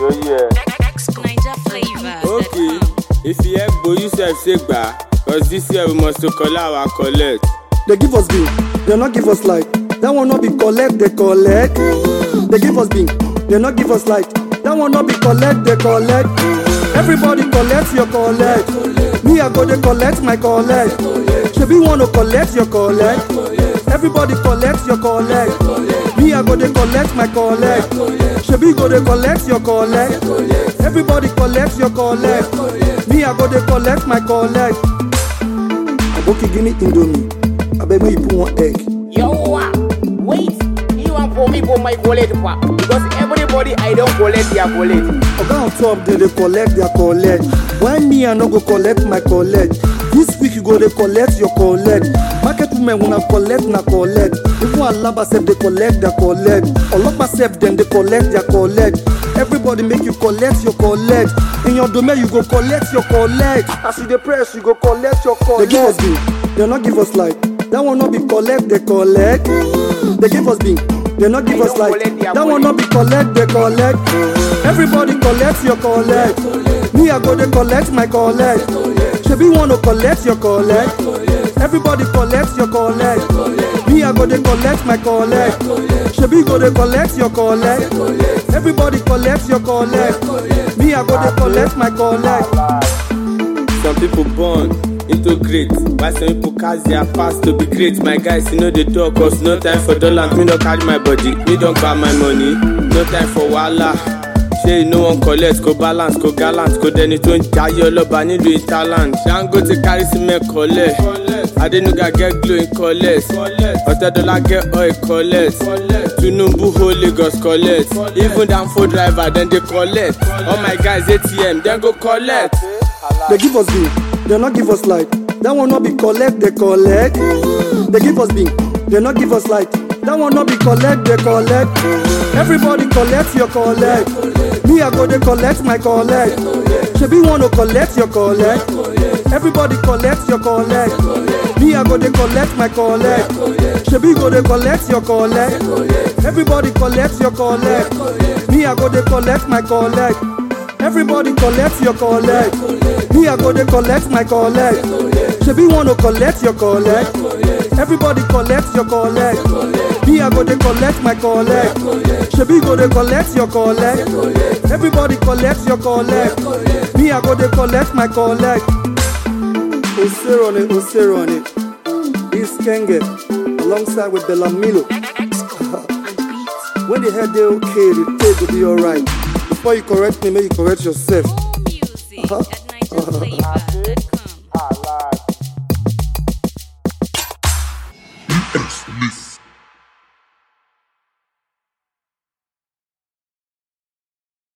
ṣóyí ẹ. Niger flavor. okay if you help gbo you sef say gba cause this year we must to collect our collect. They give us bean, they not give us light. That one not be collect, they collect. They give us bean, they not give us light. That one not be collect, they collect. Everybody collect your collect. Me I go they collect my collect. Shebi wanna collect your collect. Everybody collect your collect. Me I go they collect my collect. Shebi go they collect your collect. Everybody collect your collect. Me I go they collect my collect. Aboki give me indomie. Abeg make you put one egg. Yawwa, wait, you want for me for my wallet pa? Because everybody I don't collect their wallet. Oga on top dem dey collect their collect. Why me I no go collect my collect? This week you go dey collect your collect. Market women una collect na collect. Even alaba sef dey collect their collect. Olopa sef dem dey collect their collect. Everybody make you collect your collect. In your domain you go collect your collect. As you dey press you go collect your collect. They give us bean, they no give us light. That one no be collect, they collect. They give us bean, they no give They us don't light. collect their That one no be collect, they collect. Everybody collect your collect. Me I go dey collect my collect. Shebi wanna collect your collect. Everybody collect your collect. Me I go dey collect my collect. Shebi go dey collect your collect. Everybody collect your collect. Me I go dey collect my collect. some people born into great while some people cast their past to be great my guys you know dey talk cause no time for dollars me no carry my body me don gba my money no time for wahala ṣé you no wan collect kó balance kó gallant kó dẹni tó ń jayé ọlọ́ba nílùú italand dangote carry cement collect adenuga get glow in collect ọ̀tẹ́dọ́lá get oil collect tinubu hold lagos collect even danfo driver dem dey collect all my guys atm dem go collect. They give us bean, they not give us light. That one not be collect, they collect. They give us bean, they not give us light. That one not be collect, they collect. Everybody collect your collect. Me I go they collect my collect. Shebi wanna collect your collect. Everybody collect your collect. Me I go they collect my collect. Shebi go they collect your collect. Everybody collect your collect. Me I go they collect my collect. Everybody collect your collect. Me I go dey collect my collect. Shebi wanna collect your collect. Everybody collect your collect. Me I go dey collect my collect. Shebi go dey collect your collect. Everybody collect your collect. Me I go dey collect my collect. Oserone, Oserone. This Kenge alongside with Belamilo. When the head dey okay, the tape will be alright. Before you correct me, make you correct yourself. Music Uh-huh. at